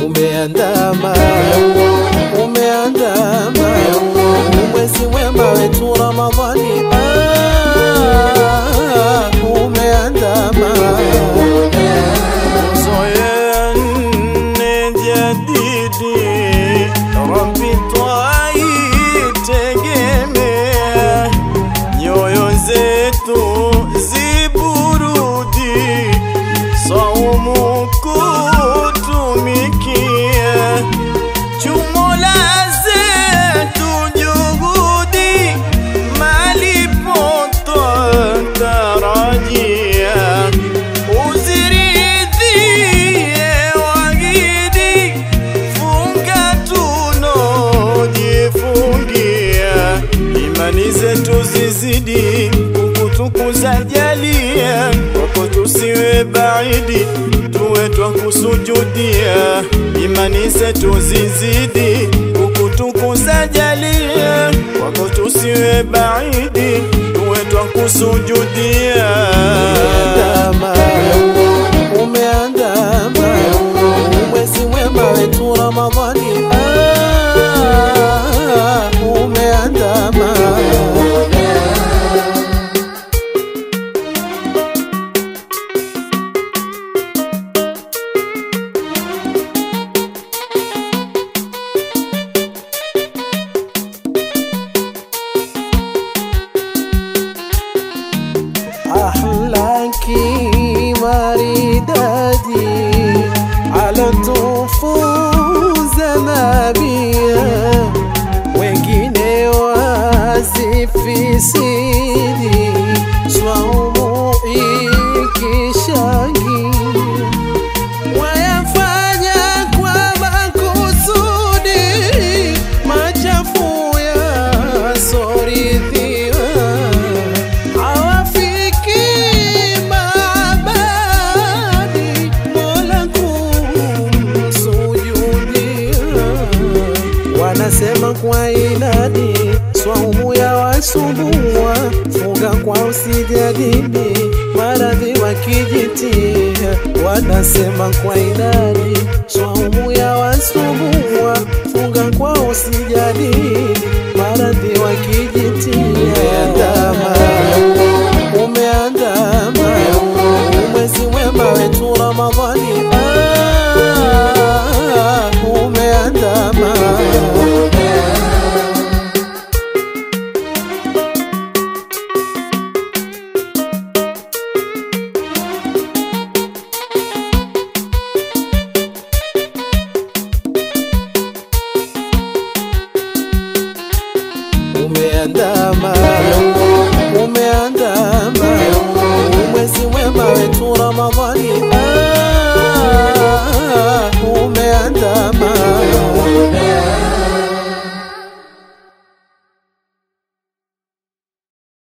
umeandama umeandama mwezi wema wetu Ramadhani ah, umeandama Zoea nne jadidi, Rabbi twaitegemea, nyoyo zetu ziburudi, saumu kutumikia, chumola zetu juhudi, malipo twatarajia uziridhie wagidi, funga tunojifungia, imani zetu zizidi kukutukuza, jalia kwako tusiwe baidi, tuwe twakusujudia, imani zetu zizidi kukutukuza, jalia kwako tusiwe baidi, tuwe twakusujudia umeandama umeandama mwezi wema wetu Ramadhani ah, umeandama ahlaki maridadi alotufunza nabia wengine wasifisidi swaumu ikishangia wayafanya kwa makusudi machafu yasoridhiwa hawafiki mabadi mola kumsujudia wanasema kwa inadi swaumu ya wasumbua funga kwa usijadili maradhi wakijitia wanasema kwa inadi swaumu ya wasumbua funga kwa usijadili maradhi wakijitia umeandama umeandama mwezi wema wetu Ramadhani ah, umeandama umeandama umeandama mwezi wema wetu Ramadhani ah, umeandama